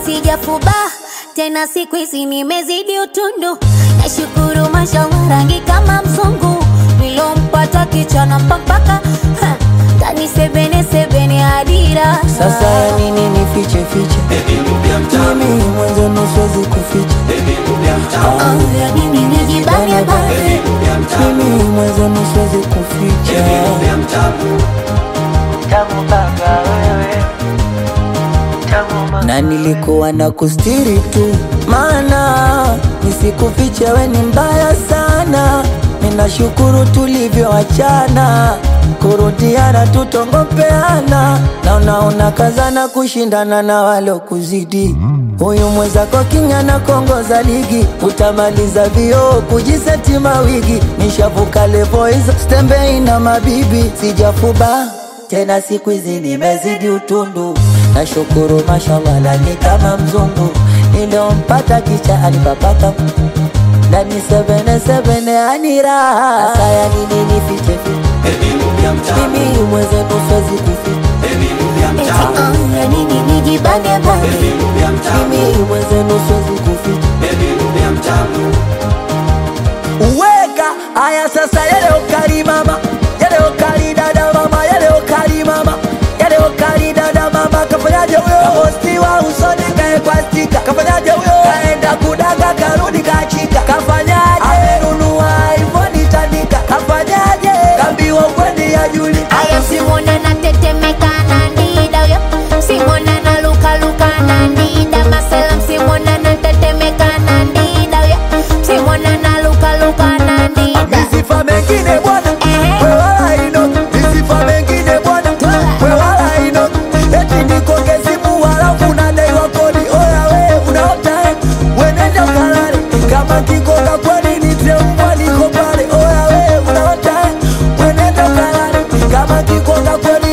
sijafuba tena, siku hizi nimezidi utundu. Nashukuru mashallah, rangi kama mzungu, nilompata kichana mpaka tani sebene sebene adira. Sasa ya nini nifiche fiche? Mimi mwanzo nusuwezi kuficha. Oh, ya nini nijibane bane Mimi mwanzo nusuwezi kuficha. Na nilikuwa na kustiri tu, maana nisikufiche, we ni mbaya sana. Ninashukuru tulivyoachana, kurudiana tutongopeana, na unaona kazana kushindana na walokuzidi. Huyu mwenzako kinyana kongoza ligi, utamaliza vioo kujiseti mawigi. Nishavuka levo hizo, stembei na mabibi, sijafuba tena siku hizi nimezidi utundu. Nashukuru mashallah, lani kama mzungu niliompata kicha alipapaka ndani sebene sebene anira sasa ya nini nifiche fiche mimi mwenzenu siwezi kuficha eti oh, ya nini nijibane bane mimi mwenzenu siwezi kuficha uweka haya sasa yale ukali mama yale ukali dada mama yale ukali mama yale ukali dada mama kafanyaje huyo hosti wa usoni kaekwa stika kafanyaje huyo kaenda kudaga karudi kachika kafanyaje amenunua iphone tandika kafanyaje kambiwa kwendi ya juli Aya simona na tetemeka na ndida yo Simona na luka luka na ndida Maselam simona na tetemeka na ndida yo Simona na luka luka na ndida Misifa mengine bwana Eh. we wala ino Misifa mengine bwana we wala ino Eti nikoke simu halafu unadaiwa kodi Oya we unaota eh Wenenda ukalale Kama kikoka kwani nitie mbwa niko pale Oya we unaota eh Wenenda ukalale Kama kikoka kwani